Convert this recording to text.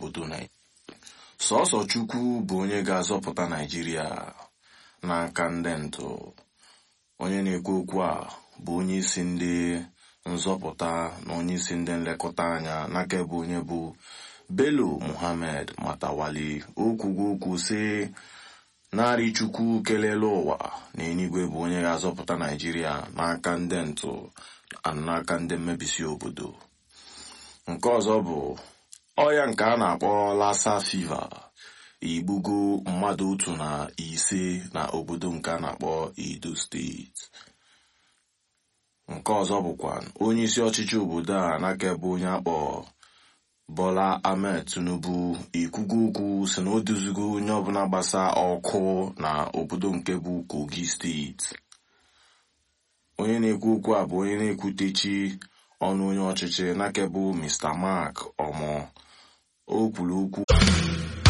obodo Naijiria sọsọ Chukwu bụ onye ga-azọpụta Naijiria n'aka ndị ntụ onye na-ekwu okwu a bụ onye isi ndị nzọpụta na onye isi ndị nlekọta anya n'aka ebe onye bụ Bello Muhammad Matawali okwugo okwu sị narị Chukwu kelele ụwa na enigwe bụ onye ga-azọpụta Naijiria n'aka ndị ntụ n'aka ndị mmebisi obodo nke ọzọ bụ ọya nke a na-akpọ lassa fiva igbugo mmadụ otu na ise na obodo nke a na-akpọ Edo steeti nke ọzọ bụkwa onye isi ọchịchị obodo a n'aka ebe onye akpọ Bola Ahmed Tinubu ikwugo okwu si na o duzigo onye ọbụla gbasa ọkụ na obodo nke bụ Kogi steeti onye na-ekwu okwu a bụ onye na-ekwutechi ọnụ onye ọchịchị n'aka bụ Mr. Mark Omo o kwuru okwu